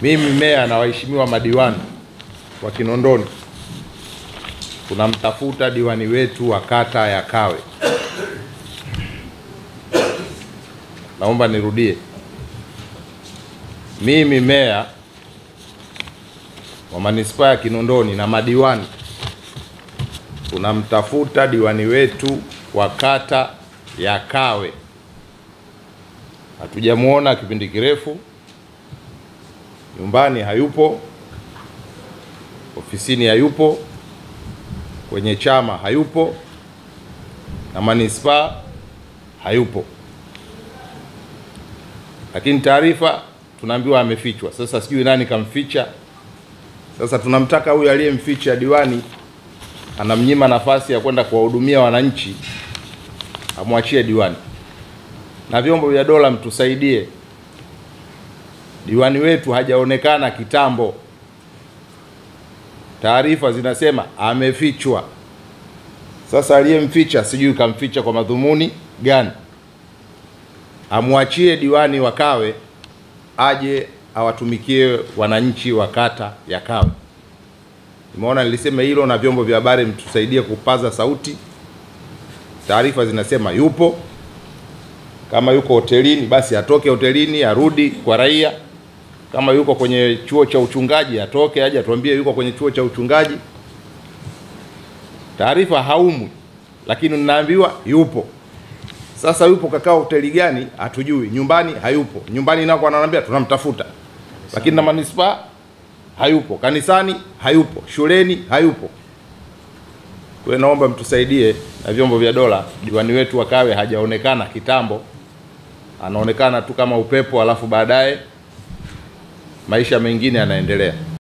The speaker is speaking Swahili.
Mimi meya na waheshimiwa madiwani wa Kinondoni tunamtafuta diwani wetu wa kata ya Kawe. Naomba nirudie, mimi meya wa manispaa ya Kinondoni na madiwani tunamtafuta diwani wetu wa kata ya Kawe. Hatujamwona kipindi kirefu, nyumbani hayupo, ofisini hayupo, kwenye chama hayupo, na manispaa hayupo, lakini taarifa tunaambiwa amefichwa. Sasa sijui nani kamficha. Sasa tunamtaka huyu aliyemficha diwani, anamnyima nafasi ya kwenda kuwahudumia wananchi, amwachie diwani. Na vyombo vya dola mtusaidie, diwani wetu hajaonekana kitambo. Taarifa zinasema amefichwa. Sasa aliyemficha sijui kamficha kwa madhumuni gani. Amwachie diwani wa Kawe aje awatumikie wananchi wa kata ya Kawe. Nimeona nilisema hilo, na vyombo vya habari mtusaidie kupaza sauti. Taarifa zinasema yupo, kama yuko hotelini basi atoke hotelini arudi kwa raia. Kama yuko kwenye chuo cha uchungaji atoke aje atuambie yuko kwenye chuo cha uchungaji. Taarifa haumwi, lakini ninaambiwa yupo. Sasa yupo kakaa hoteli gani hatujui, nyumbani hayupo. Nyumbani nako ananiambia tunamtafuta, lakini na manispaa hayupo, kanisani hayupo, shuleni hayupo. Kwa hiyo naomba mtusaidie na vyombo vya dola, diwani wetu wa Kawe hajaonekana kitambo, anaonekana tu kama upepo, alafu baadaye maisha mengine yanaendelea.